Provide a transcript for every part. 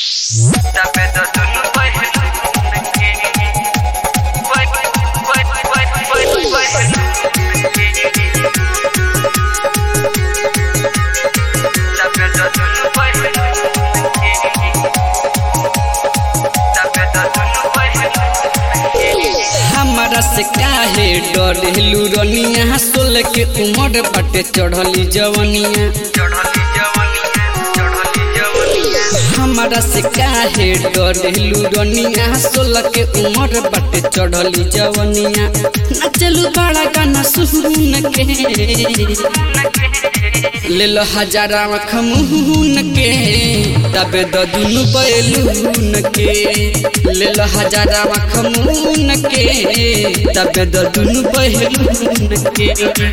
हमरा से काहे डरेलू रनिया सोल के उमर बाटे चढ़ली जवनिया हमरा से काहे डरेलू रनिया सोल के उमर बाटे चढ़ली जवनिया नचलू बड़ा गाना सुन के ले लो हजारा खमून के तबे द दुनु बैलून के ले लो हजारा खमून के तबे द दुनु बैलून के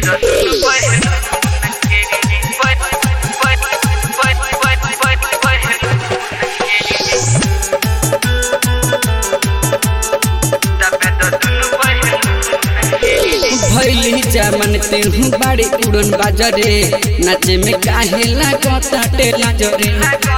भैली जामन तेहू बाड़ी उड़न बाजरे नाचे में काहे लागता टेला जरे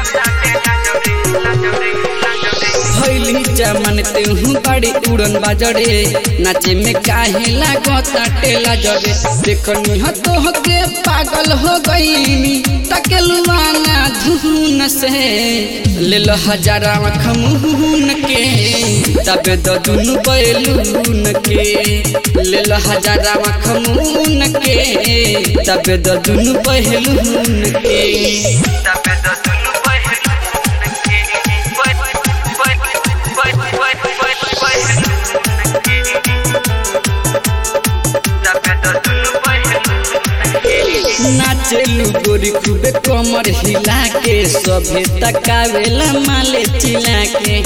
भैली जामन तेहू बाड़ी उड़न बाजरे नाचे में काहे लागता टेला जरे देखनी हो तो के पागल हो गईनी तकेलुआना धुन से ले लो हजारा खमून के तबे द दुनु बैलून के ले लो हजारा खमून के तबे द दुनु बैलून के नाचेलू गोरी खूबे कमर हिला के सभे तकावेला माले चिला के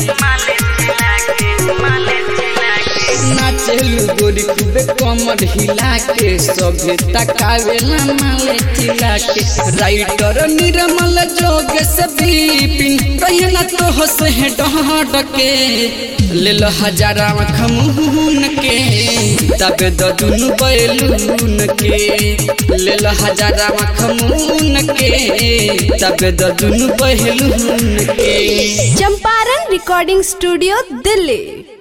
नाचेलू गोरी खूबे कमर हिला के सभे तकावेला माले चिला के राइटर निर्मल जोग से बिपिन रहना तो हसे डहड के ले लो हजारा खमून के तबे द दुनु बैलून के ले लो हजारा खमून के तबे द दुनु बैलून के चंपारण रिकॉर्डिंग स्टूडियो दिल्ली